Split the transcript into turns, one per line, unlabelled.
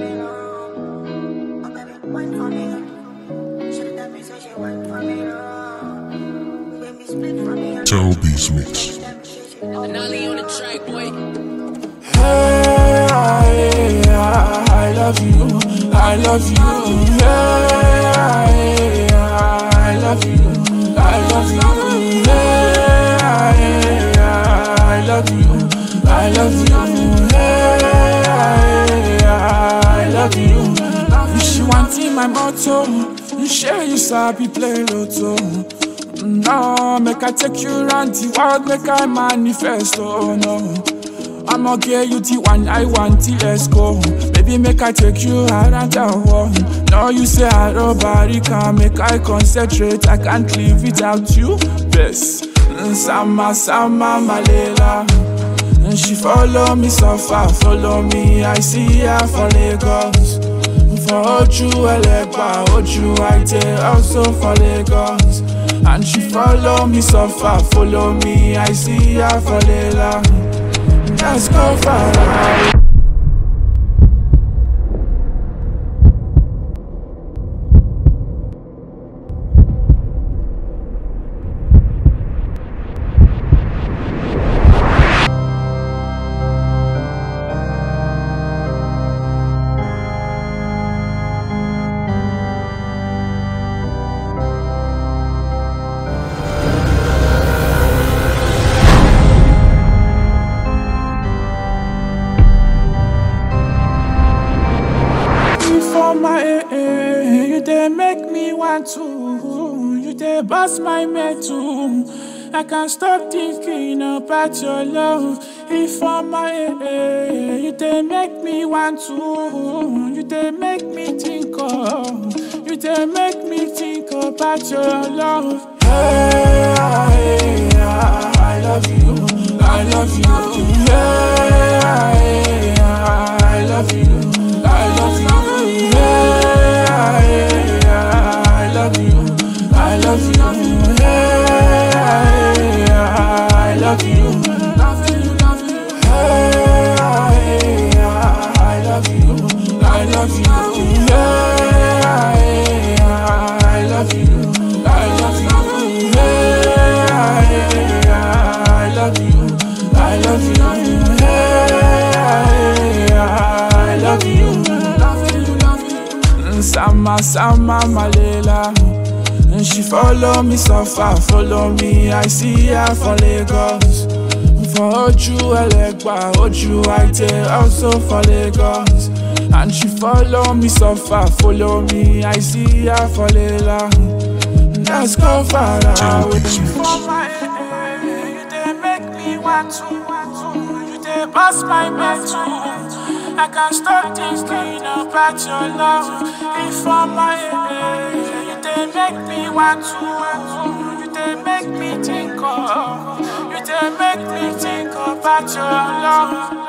Tell Beats Mix.
Nolly on the track, boy.
Hey, I, I love you, I love you. Hey, I, I love you, I love you. Hey, I, I love you, I love you. Hey, I, I love you. She wanting my motto, you share you sabi play lotto. No, make I take you round the world, make I manifest, oh no. I'ma get you the one I want, till let's go. Baby, make I take you around the world. No, you say I nobody can make I concentrate. I can't live without you. Best, Sama, Sama, Malela. And she follow me so far, follow me. I see her for Lagos. For Oju Elegba, Oju Aite, also for Lagos. And she follow me so far, follow me. I see her for Lela. Let's go far away. for my eh, eh, you dey make me want to you dey bust my metal I can't stop thinking about your love if for my eh, eh, you dey make me want to you dey make me think of you dey make me think about your love hey, I, I, I love you I love you hey, I, I love you I love you hey, I, I love you I love you hey, I, I love you love you love you hey, I, I love you I love you hey, I, I love you I love you hey, I, I love you I love you hey, I, I love you love you love you Sama Sama Malela and she follow me so far, follow me. I see her for Lagos. For Oju Elegba, Oju Aite, also for Lagos. And she follow me so far, follow me. I see her for Lela. Let's go far
Tell
away.
Beats Mix.
For my eh, you dey make me want to, you dey bust my mental. I can't stop thinking about your love. If for my eh, you dey make me want to, you dey make me think of, you dey make me think about your love.